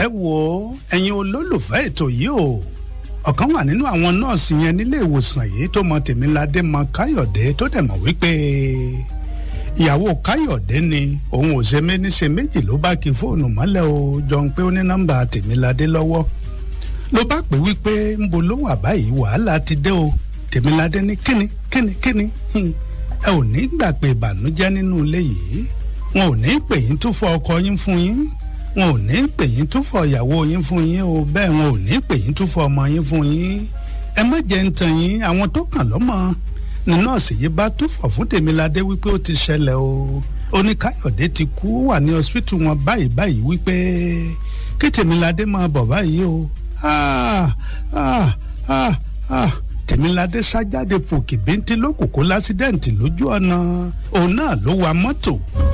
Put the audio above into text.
ẹ wo ẹ̀yin olólùfẹ́ ètò yìí o ọ̀kan wà nínú àwọn nọ́ọ̀sì yẹn nílé ìwòsàn yìí tó mọ tèmiládé mọ káyọ̀dé tó dẹ̀ mọ̀ wípé ìyàwó káyọ̀dé ni òun ò ṣe méní ṣe méjì ló bá kí fóònù mọ́lẹ̀ o jọ ń pé ó ní nọ́mbà tèmiládé lọ́wọ́ ló bá pè wípé ń bo ló wà báyìí wàhálà ti dé o tèmiládé ní kíni kíni kíni ẹ ò ní gbà pé ìbànújẹ́ nínú ilé yìí wọn ò ní pè yín tó fọ ọkọ yín fún yín wọn ò ní pè yín tó fọ ìyàwó yín fún yín o bẹ́ẹ̀ wọn ò ní pè yín tó fọ ọmọ yín fún yín ẹ má jẹ́ ń tàn yín àwọn tó kàn lọ́mọ ní nọ́ọ̀sì yìí bá tó fọ̀ fún tèmiládé wípé ó ti ṣẹlẹ̀ o oníkáyọ̀dé ti kú wà ní hospital wọn báyìí báyìí wípé kí tèmiládé máa bọ̀ báyìí o ah ah ah ah tèmiládé sájáde fòkè bíntín lókùnkùn lásídẹ̀ǹtì lójú ọ̀nà òun náà ló wa mọ́tò.